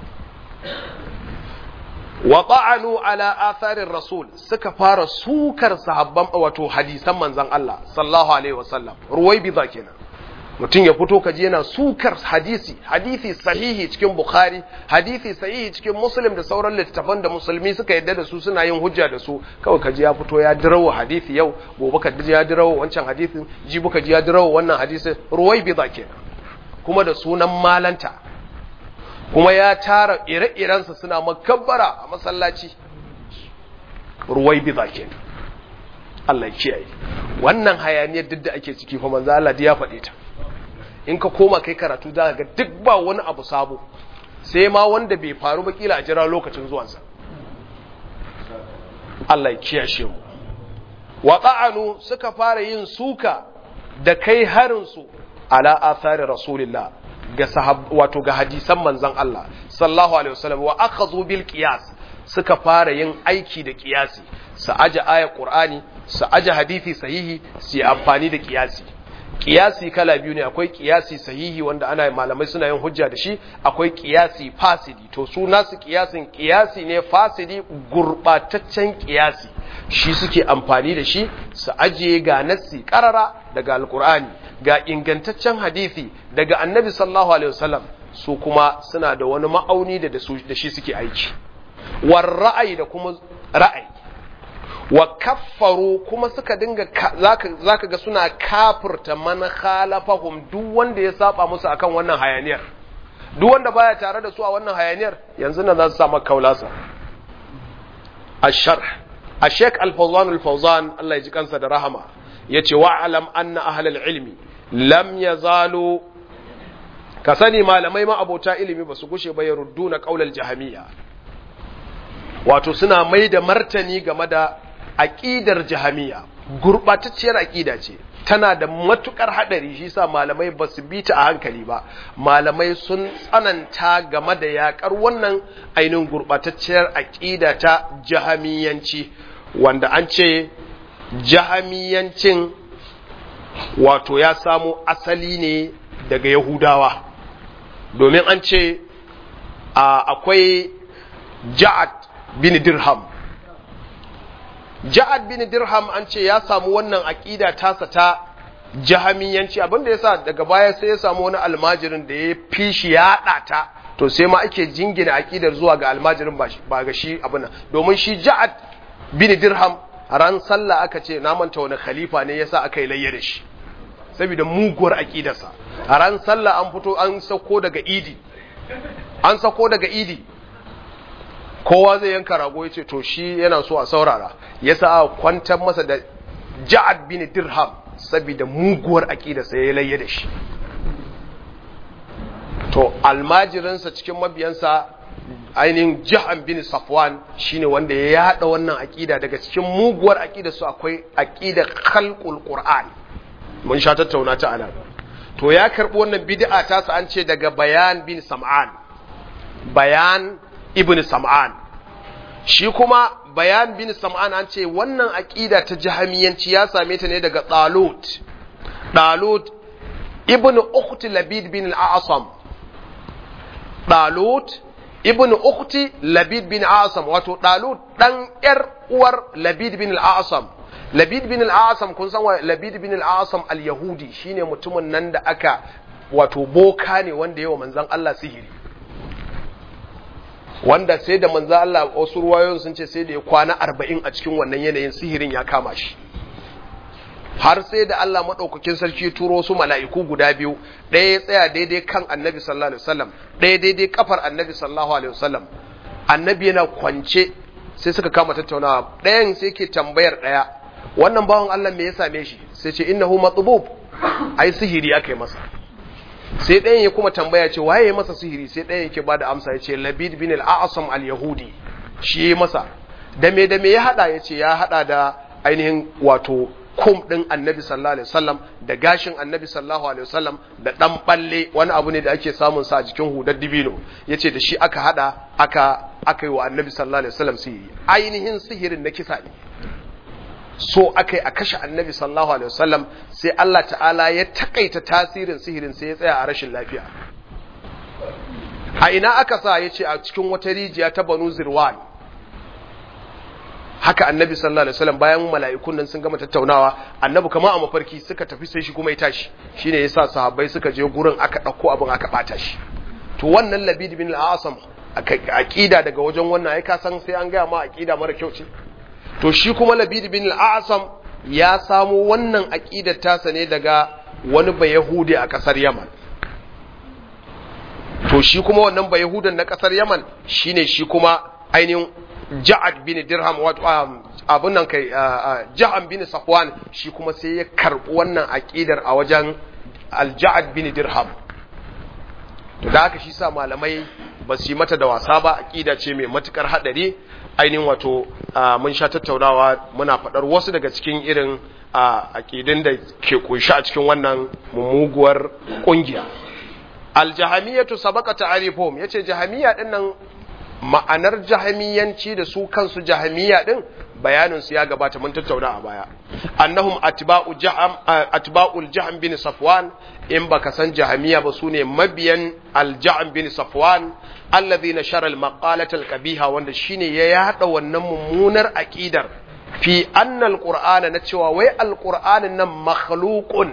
wa ta'anu ala atharir rasul suka fara sukar sahabban wato hadisan manzon Allah sallallahu alaihi wasallam ruwaibida kenan mutum ya fito kaji yana sukar hadisi hadisi sahihi cikin bukhari hadisi sahihi cikin muslim da sauran littattafan da musulmi suka yadda da su suna yin hujja da su kawai kaji ya fito ya dirawo hadisi yau gobe kaji ya dirawo wancan hadisin jibi kaji ya dirawo wannan hadisin ruwaibida kenan kuma da sunan malanta kuma ya tara ire-irensa suna makabbara a masallaci ruwai biza ke Allah kiyaye wannan hayaniyar duk da ake ciki fa manzo Allah ya faɗe ta in ka koma kai karatu za ga duk ba wani abu sabo sai ma wanda bai faru ba kila a jira lokacin zuwansa Allah ya kiyashe mu wa ta'anu suka fara yin suka da kai harin su ala athari rasulillah ga sahab wato ga hadisan manzon Allah sallallahu alaihi wasallam wa akhadhu bil qiyas suka fara yin aiki da qiyasi su aje aya qur'ani su aje hadisi sahihi su yi amfani da qiyasi qiyasi kala biyu ne akwai qiyasi sahihi wanda ana malamai suna yin hujja da shi akwai qiyasi fasidi to su nasu qiyasin qiyasi ne fasidi gurbataccen qiyasi shi suke amfani da shi su ajiye ga nassi karara daga alqur'ani ga ingantaccen hadisi daga annabi sallallahu alaihi wasallam su kuma suna da wani ma'auni da da shi suke aiki war ra'ayi da kuma ra'ayi wa kaffaru kuma suka dinga zaka zaka ga suna kafirta man khalafahum duk wanda ya saba musu akan wannan hayaniyar duk wanda baya tare da su a wannan hayaniyar yanzu nan za su samu kaulasa الشرح الشيخ الفوزان الفوزان الله يجي كانسا da rahama yace wa'alam anna ahlal ilmi lam yazalu ka sani malamai ma abota ilimi ba su gushe ba yarudduna qaulal jahamiyya wato suna mai da martani game da aqidar jahamiyya gurbatacciyar aqida ce tana da matukar hadari shi sa malamai ba su bi ta a hankali ba malamai sun tsananta game da yakar wannan ainihin gurbatacciyar aqida ta jahamiyanci wanda an ce jahamiyancin wato ya samo asali ne daga yahudawa domin an ce akwai ja'ad bin dirham ja'ad bin dirham an ce ya samu wannan aƙida tasa ta jahamiyanci abinda yasa daga baya sai ya samu wani almajirin da ya fi shi ya ta to sai ma ake jingina aƙidar zuwa ga almajirin ba ga shi abin domin shi ja'ad bin dirham ran sallah aka ce na manta wani khalifa ne yasa aka yi layya da shi saboda muguwar aƙidarsa a ran sallah an fito an sako daga idi an sako daga idi kowa zai yanka rago ya ce to shi yana so a saurara ya sa a kwantar masa da ja'ad bin dirham saboda muguwar aƙidarsa ya layya da shi to almajirinsa cikin mabiyansa ainihin jahan bin safwan shine wanda ya yada wannan aƙida daga cikin muguwar aƙidarsu akwai aƙidar khalqul qur'an mun sha tattauna ta anan to ya karbi wannan bid'a ta sa an ce daga bayan bin sam'an bayan ibn sam'an shi kuma bayan bin sam'an an ce wannan aqida ta jahamiyanci ya same ta ne daga talut talut ibn ukhti labid bin al-a'sam talut ibn ukhti labid bin al-a'sam wato talut dan yar uwar labid bin al-a'sam labid bin al-asam kun san labid bin al-asam al-yahudi shine mutumin nan da aka wato boka ne wanda yawa manzon Allah sihiri wanda sai da manzon Allah wasu ruwayoyin sun ce sai da ya kwana 40 a cikin wannan yanayin sihirin ya kama shi har sai da Allah madaukakin sarki ya turo su mala'iku guda biyu ɗaya ya tsaya daidai kan annabi sallallahu alaihi wasallam ɗaya daidai kafar annabi sallallahu alaihi wasallam annabi yana kwance sai suka kama tattaunawa ɗayan sai ke tambayar ɗaya wannan bawan Allah me ya same shi sai ce innahu matbub ai sihiri aka yi masa sai ɗayan ya kuma tambaya ce waye ya masa sihiri sai ɗayan yake bada amsa ya ce labid bin al-a'sam al-yahudi shi ya masa da me da me ya hada ya ce ya hada da ainihin wato kum din annabi sallallahu alaihi wasallam da gashin annabi sallallahu alaihi wasallam da dan balle wani abu ne da ake samun sa a jikin hudar dibino yace da shi aka hada aka aka yi wa annabi sallallahu alaihi wasallam sihiri ainihin sihirin na kisa ne so aka yi a kashe annabi sallallahu alaihi wasallam sai Allah ta'ala ya takaita tasirin sihirin sai ya tsaya a rashin lafiya a ina aka sa ya ce a cikin wata rijiya ta banu zirwan haka annabi sallallahu alaihi wasallam bayan mala'ikun nan sun gama tattaunawa annabi kamar a mafarki suka tafi sai shi kuma ya tashi shine yasa sahabbai suka je gurin aka dauko abin aka bata shi to wannan labid bin al-asam aqida daga wajen wannan ai ka san sai an ga ma aqida mara kyau ce to shi kuma labid bin al-asam ya samu wannan aqidar tasa ne daga wani bayahudi a kasar yaman to shi kuma wannan bayahudan na kasar yaman shine shi kuma ainihin ja'ad bin dirham wato abun nan kai ja'an bin safwan shi kuma sai ya karbi wannan aqidar a wajen al-ja'ad bin dirham to da haka shi sa malamai ba su yi mata da wasa ba aqida ce mai matukar hadari ainihin wato mun sha tattaunawa muna faɗar wasu daga cikin irin aqidin da ke kunshi a cikin wannan mummuguwar kungiya al-jahamiyatu sabaka ta'rifuhum yace jahamiyya dinnan ma'anar jahamiyanci da su kansu jahamiya din bayanin su ya gabata mun tattauna a baya annahum atba'u jaham atba'ul jahm bin safwan in baka san jahamiya ba sune mabiyan al-jahm bin safwan alladhina shara al-maqalata al-qabiha wanda shine ya yada wannan mummunar aqidar fi anna al-qur'ana na cewa wai al-qur'anin nan makhluqun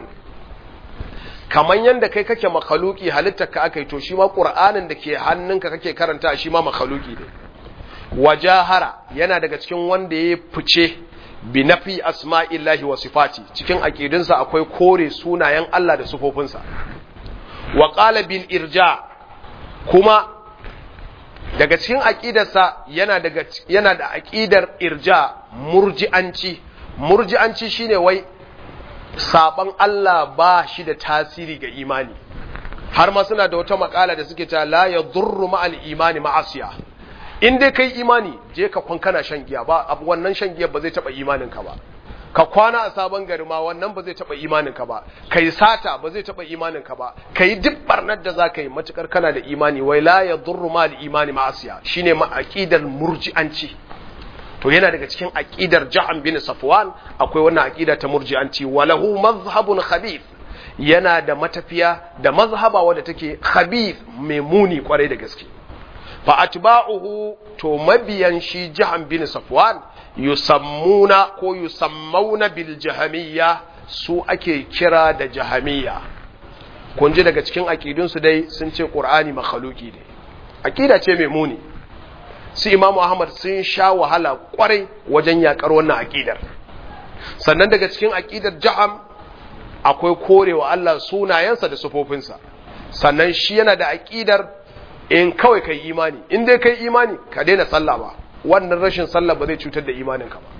kamar yadda kai kake makhaluki halittar ka aka yi to shi ma ƙur'anin da ke hannunka kake karanta shi ma makhaluki ne wajahara yana daga cikin wanda ya fice bi nafi asma'illahi wa sifati cikin aqidinsa akwai kore sunayen Allah da sufofinsa wa qala bil irja kuma daga cikin aqidarsa yana daga yana da aqidar irja murji'anci murji'anci shine wai saban Allah ba shi da tasiri ga imani har ma suna da wata makala da suke ta la ya durru ma'al imani ma'asiya in dai kai imani je ka kwan kana shan giya ba abu wannan shan giya ba zai taba imanin ka ba ka kwana a sabon gari ma wannan ba zai taba imanin ka ba kai sata ba zai taba imanin ka ba kai duk barnar da zaka yi matukar kana da imani wai la ya durru ma'al imani ma'asiya shine ma aqidar murji'anci to yana daga cikin aqidar Ja'an bin Safwan akwai wannan aqida ta murji'anci walahu mazhabun khabith yana da matafiya da mazhaba wadda take khabith mai muni kwarai da gaske fa atba'uhu to mabiyan shi Ja'an bin Safwan yusammuna ko yusammauna bil jahamiyya su ake kira da jahamiyya kun ji daga cikin aqidunsu dai sun ce Qur'ani makhluki ne aqida ce mai muni su imamu ahmad sun sha wahala kwarai wajen yakar wannan aƙidar sannan daga cikin aƙidar ja'am akwai korewa Allah sunayensa da sufofinsa sannan shi yana da aƙidar in kawai kai imani in dai kai imani ka daina sallah ba wannan rashin sallah ba zai cutar da imaninka ba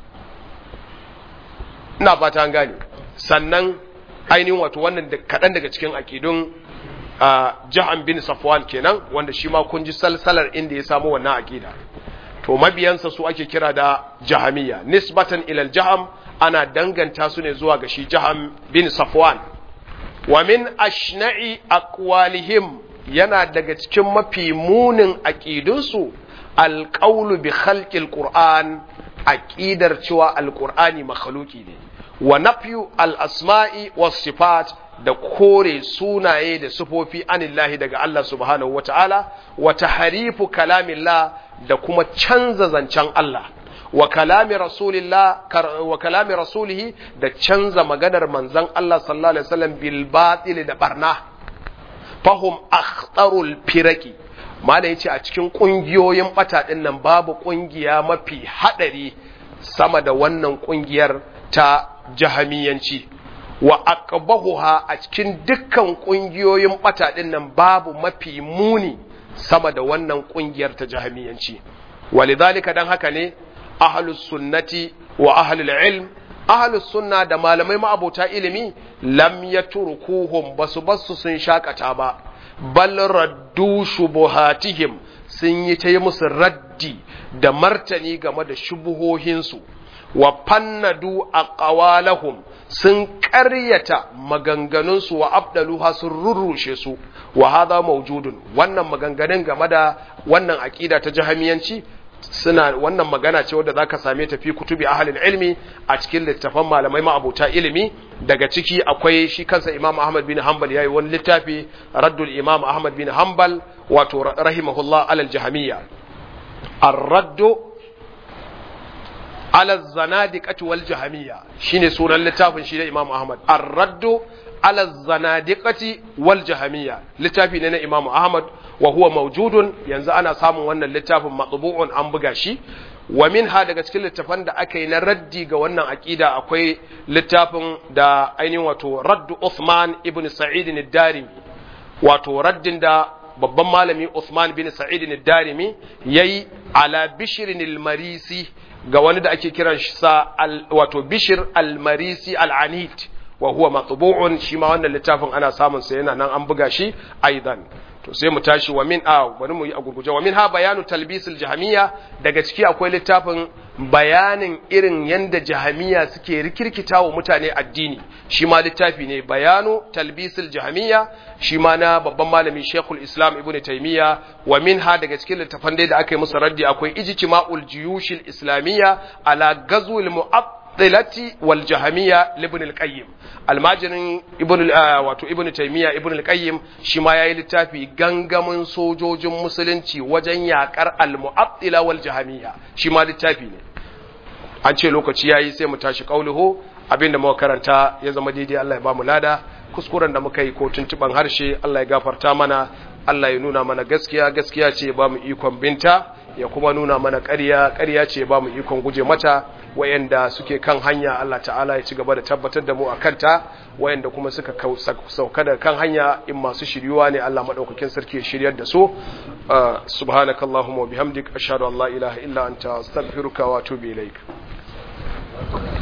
ina fata an gane sannan ainihin wato wannan kaɗan daga cikin aƙidun Uh, jahan bin safwan kenan wanda shi ma kun ji salsalar inda ya samu wannan aqida to mabiyansa su ake kira da jahamiya nisbatan ilal jaham ana danganta su ne zuwa ga shi jaham bin safwan wa min ashna'i aqwalihim yana daga cikin mafi munin aqidunsu alqawlu bi khalqil qur'an aqidar cewa alqur'ani makhluki ne wa nafyu al asma'i was sifat da kore sunaye da sufofi anillahi daga Allah subhanahu wata'ala wa tahrifu kalamillah da kuma canza zancen Allah wa kalami rasulillah wa kalami rasulihi da canza maganar manzon Allah sallallahu alaihi wasallam bil batil da barna fahum akhtarul firaki mala yace a cikin kungiyoyin bata din nan babu kungiya mafi hadari sama da wannan kungiyar ta jahamiyanci wa aqbahuha a cikin dukkan kungiyoyin bata din nan babu mafi muni sama da wannan kungiyar ta jahamiyanci walidhalika dan haka ne ahlus sunnati wa ahlul ilm ahlus sunna da malamai ma'abota ilimi lam yatrukuhum basu basu sun shakata ba bal raddu shubuhatihim sun yi ta yi musu raddi da martani game da shubuhohinsu wa fannadu aqwalahum sun ƙaryata maganganunsu wa abdaluha sun rurrushe su wa hadha mawjudun wannan maganganun game da wannan aqida ta jahamiyanci suna wannan magana ce wadda zaka same ta fi kutubi ahlul ilmi a cikin littafan malamai ma'abuta ilimi daga ciki akwai shi kansa Imam Ahmad bin Hanbal yayi wani littafi Raddul Imam Ahmad bin Hanbal wato rahimahullah alal jahamiyya ar-raddu ala zanadiqati wal jahamiyya shine sunan littafin shi da Imam Ahmad ar-raddu ala zanadiqati wal jahamiyya littafi ne na Imam Ahmad wa huwa mawjudun yanzu ana samun wannan littafin matbu'un an buga shi wa minha daga cikin littafan da aka yi na raddi ga wannan aqida akwai littafin da ainihin wato raddu Uthman ibn Sa'id ad-Darimi wato raddin da babban malami Uthman bin Sa'id ad-Darimi yayi ala Bishr al-Marisi ga wani da ake kiran shi sa wato Bishr al-Marisi al-Anid wa huwa matbu'un shi ma wannan littafin ana samun sa yana nan an buga shi aidan to sai mu tashi wa min a bari mu yi a gurguje wa min ha bayanu talbisul jahamiyya daga ciki akwai littafin bayanin irin yanda jahamiyya suke rikirkita wa mutane addini shi ma littafi ne bayanu talbisul jahamiyya shi ma na babban malami Sheikhul Islam Ibn Taymiyyah wa min ha daga cikin littafan dai da aka yi musu raddi akwai ijtima'ul jiyushil islamiyya ala gazwil mu'att mu'attilati wal jahamiyya ibn al-qayyim almajirin ibn wato ibn taymiya ibn al-qayyim shi ma yayi littafi gangamin sojojin musulunci wajen yakar al-mu'attila wal jahamiyya shi ma littafi ne an ce lokaci yayi sai mu tashi qauluhu abinda muka karanta ya zama daidai Allah ya ba mu lada kuskuren da muka yi ko tuntuban harshe Allah ya gafarta mana Allah ya nuna mana gaskiya gaskiya ce ba mu ikon binta ya kuma nuna mana ƙarya ƙarya ce ba mu ikon guje mata wayanda suke kan hanya Allah ta'ala ya ci gaba da tabbatar da mu a kanta wayanda kuma suka sauka da kan hanya in masu shiryuwa ne Allah madaukakin sarki ya shiryar da su subhanakallahumma wa bihamdik ashhadu an la ilaha illa anta astaghfiruka wa atubu ilaik